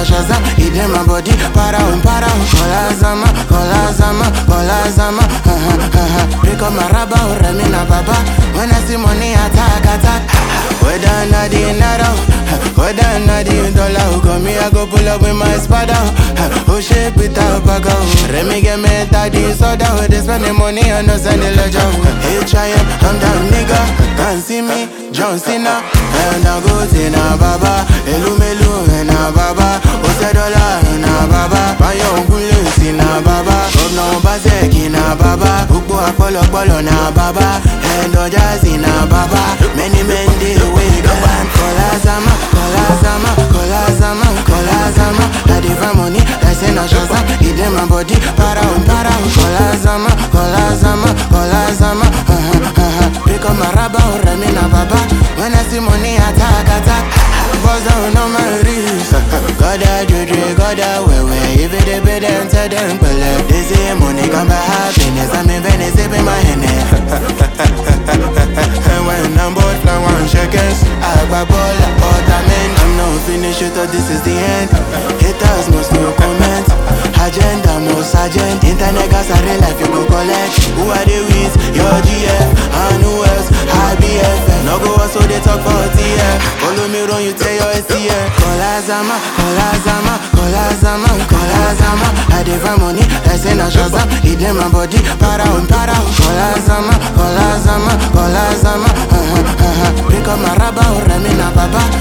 Shazam, it in my body, para um, para um. Kola Zama, Kola Zama, Kola Zama, ha ha ha ha. Pick up my rubber, Remina Baba. When I see money, attack, attack. Whether or not the naira, whether or not the dollar, come me, I go pull up with my spada. Oh shit, without bago. Remy get me daddy soda, they spend the money on us and the ledger. Hey, try it, I'm down nigga, can't see me, John Cena. And I go to na baba, elu melu na baba, ose dollar na baba, bayo ngule si na baba, governor Obaseki na baba, gbogbo apọlọpọlọ na baba, and Ojazi na baba, many men dey wey go and Kola Zama, Kola Zama, Kola Zama, Kola Zama, I dey find money, I say na Shazam, e dey my body, para um, para um, Kola Zama, Kola Zama, Kola Zama, ha ha ha ha, pick up my rubber, Remy na baba, when I see money, attack, attack, buzz down on my wrist, goda juju, goda wewe, if it dey pay them, tell them, pele, they say money come by happiness, I'm in Venice, sipping my Henny. And when I'm bored, fly one shekels I grab all the ottoman I'm not finished, you thought this is the end Haters must no comment Agenda, most agent Internet gas, I real life, you go collect Who are they with? Your GF And who else? IBF No go so they talk for TF Follow me run, you tell your STF Kola Zama, Kola Zama, Kola Zama, Kola Zama I dey find money, I say na Shazam It in my body, para um, para um Kola Zama, Kola Zama, Kola Zama ha ha ha ha Pick up my rubber, Remy na baba